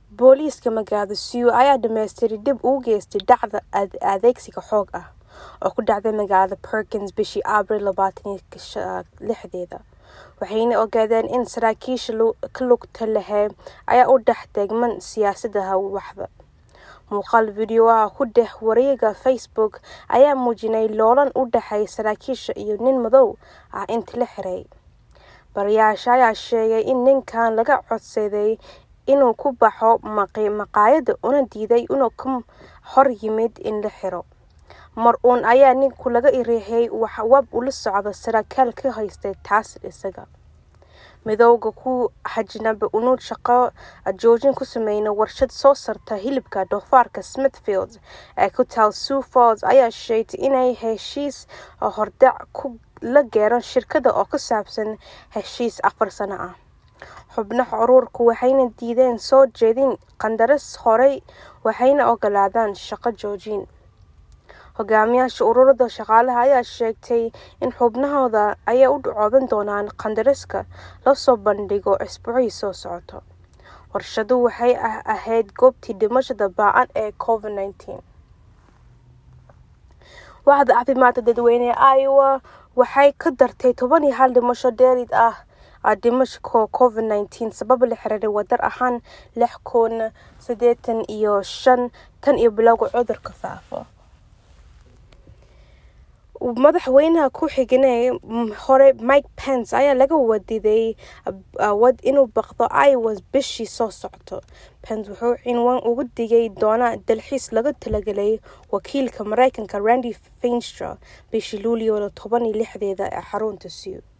Booliiska magaalada Seoul ayaa dhammaystiray dib u geystay dhacdo adeegsiga xoog ah oo ku dhacday magaalada Perkins bishii Abriil labatan iyo lixdeeda, waxayna ogaadeen in saraakiisha ku lugta leh ay u dhex tegmaan siyaasadda waaxda. Muuqaal fiidiyoo ah oo ku dhex wareegaya Facebook ayaa muujinaya loolan u dhexeeya saraakiisha iyo nin madow ah intii la xiray. Baarayaasha ayaa sheegay in ninkan laga codsaday inuu ka baxo maqaayadda una diiday inuu ka hor yimaado in la xiro. Mar uun ayaa ninku laga riixay wab ula socda sarkaal ka haysta taas isaga. Midowga ku xajiinaba inuu shaqo joojin ku sameeyo warshad soo saarta hilibka doofaarka Smithfield ee ku taal Sioux Falls ayaa sheegtay inay heshiis hordhac la gaareen shirkadda oo ku saabsan heshiis afar sano ah. Xubnaha ururku waxay diideen soo jeedin qandaraas hore waxayna oggolaadeen shaqo joojin. Hogaamiyayaasha ururada shaqaalaha ayaa sheegay in xubnahooda ay u codayn doonaan qandaraaska la soo bandhigo usbuucii soo socda. Warshaddu waxay ahayd goobtii dhimashada ba'an ee Covid-19. Waaxda caafimaadka dadweynaha ee Iowa waxay ka dartay toban iyo hal dhimasho dheeraad ah dhimasho Covid-19 sabab la xiriira wadar ahaan lix kun sideetan iyo shan tan iyo bilowga cudurka faafa. Madaxweynaha ku xigeenka hore Mike Pence ayaa laga wadiday inuu booqdo Iowa bishii soo socota. Pence wuxuu cinwaan uga dhigi doonaa dalxiis loogu talagalay wakiilka Mareykanka Randy Feinstein bishii Luulyo toban iyo lixdeeda ee xarunta Seoul.